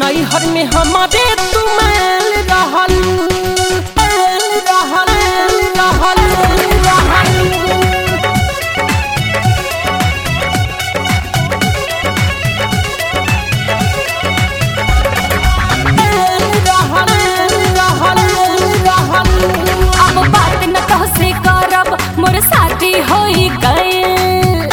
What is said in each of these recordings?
नैहर में हमारे तुमैल रहल ऐल रहल रहल रहल अब बात न कह से करब मोर शादी होई गइल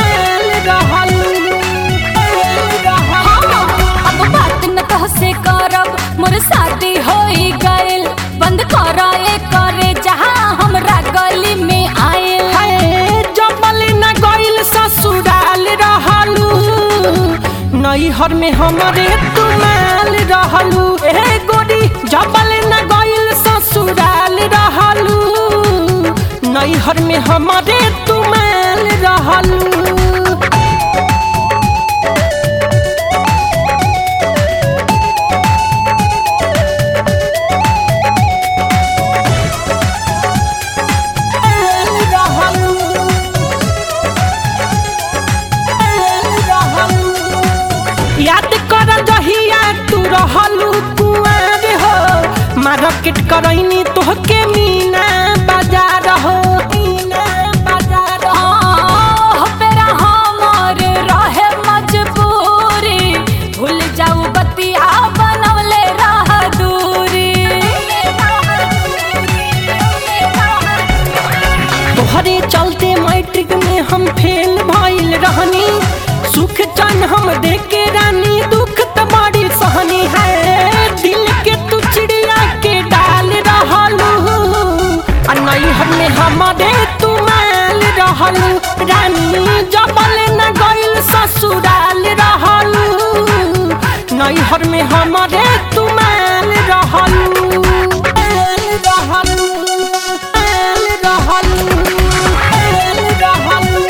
अब बात न कह से करब मोर शादी होई गइल बंद कर ए करे जहां हमरा गली में आयल ससुराल रहलू नैहर में हमारे तुमाल रहलू ए गोरी जबल न गइल ससुराल रहलू नैहर में हमारे तुमाल रहलू याद कर जहिया तू रहलू कुआर हो मार्केट करैनी तोहके मीना बाजार हो मीना बाजार हो आह, पेरा हमर रहे मजबूरी भूल जाऊ बतिया बनवले रह दूरी तोहरे चलते मैट्रिक में हम फेल भइल रहनी सुख चन हम देके रानी दुख त बड़ी सहनी है दिल के तू चिड़िया के डाल रहलू आ नैहर में हमारे तू माल रहलू रानी जबल न गइल ससुराल रहलू नैहर में हमारे तू माल रहलू माल रहलू माल रहलू माल रहलू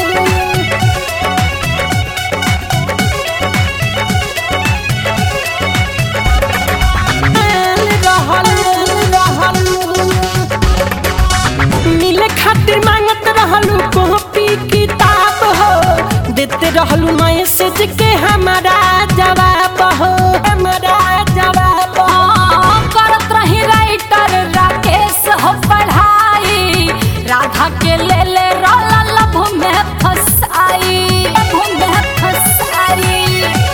मिले खातिर मांगत रहलू कॉपी किताब हो देते रहलू मैसेज के हमारा जवाब हो हमारा जवाब हो आह, करत रही राइटर राकेश हो पढ़ाई राधा के ले ले रोला लभ में फसाई लभ में फसाई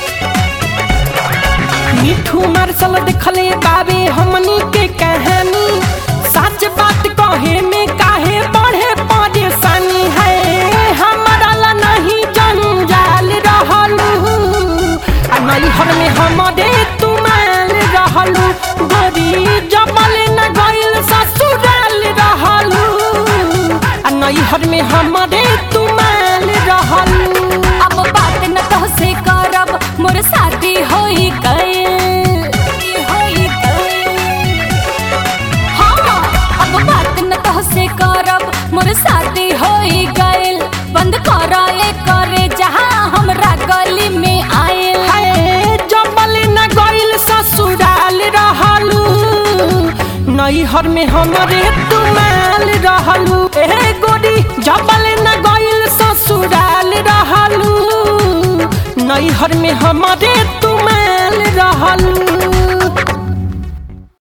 मिठू मार्शल देखले बाबे हमनी के कहानी सच बात कहे में काहे बढ़े परेशानी है हमारा ला नहीं जंजाल रहलू आ नैहर में हमारे तुमाल रहलू गोरी जबल न गइल ससुराल रहलू आ नैहर में हमारे तुमाल रहलू अब बात न कह से करब मोर शादी होई गइल होई गइल हाँ अब बात न कह से करब मोर शादी होई गइल बंद कर ए करे जहां हमरा गली में आयल हाय जबल न गइल ससुराल रहलू नैहर में हमारे तुमाल रहलू ए गोरी जबल न गइल ससुराल रहलू नैहर में हमारे तुमाल रहलू